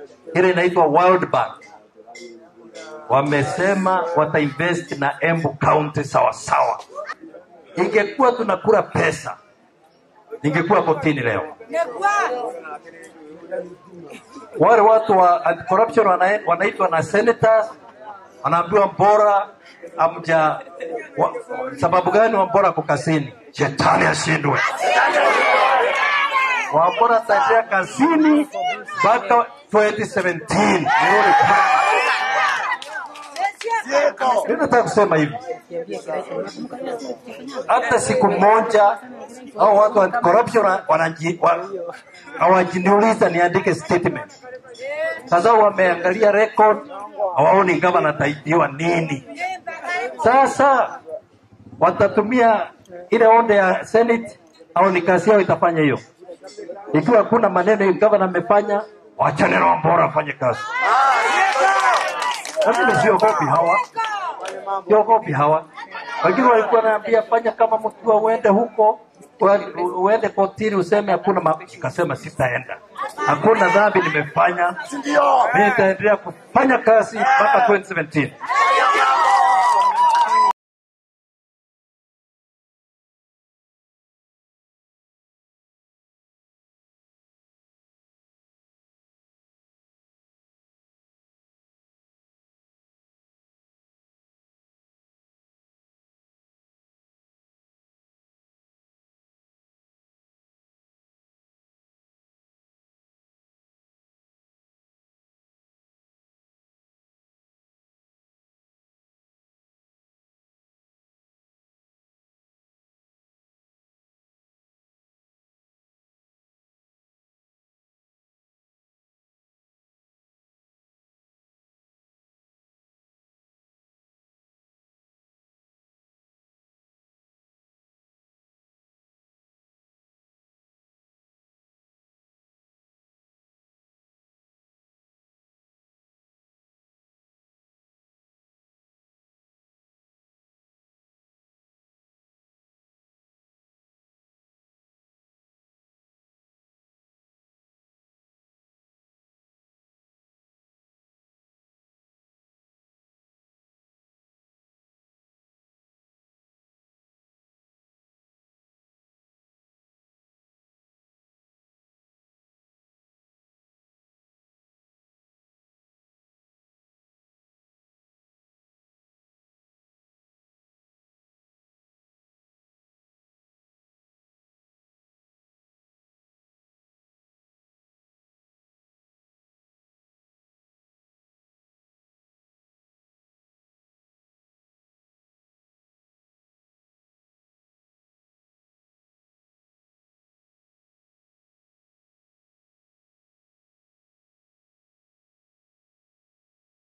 ile inaitwa World Bank wamesema watainvest na Embu County sawasawa. Ingekuwa tunakula pesa, ingekuwa kotini leo. Wale watu wa anti-corruption wana- wanaitwa na senators, wanaambiwa mbora amja wa, sababu gani Wambora ako kazini? Shetani ashindwe. Wambora ataendelea kazini mpaka 2017. Nirudi tena. Mimi nataka kusema hivi, hata siku moja au watu wa corruption wanaji- wa- hawajiniuliza niandike statement. Sasa wameangalia record, hawaoni gavana ataibiwa nini. Sasa watatumia ile onde ya Senate au ni kazi yao itafanya hiyo. Ikiwa hakuna maneno gavana amefanya, wachane na Wambora afanye kazi. Na mimi siogopi hawa, siogopi hawa. Wengine walikuwa wanaambia fanya kama mtu uende huko wa- uende kotini useme hakuna ma... Nikasema sitaenda, hakuna dhambi nimefanya, mimi nitaendelea kufanya kazi mpaka 2017.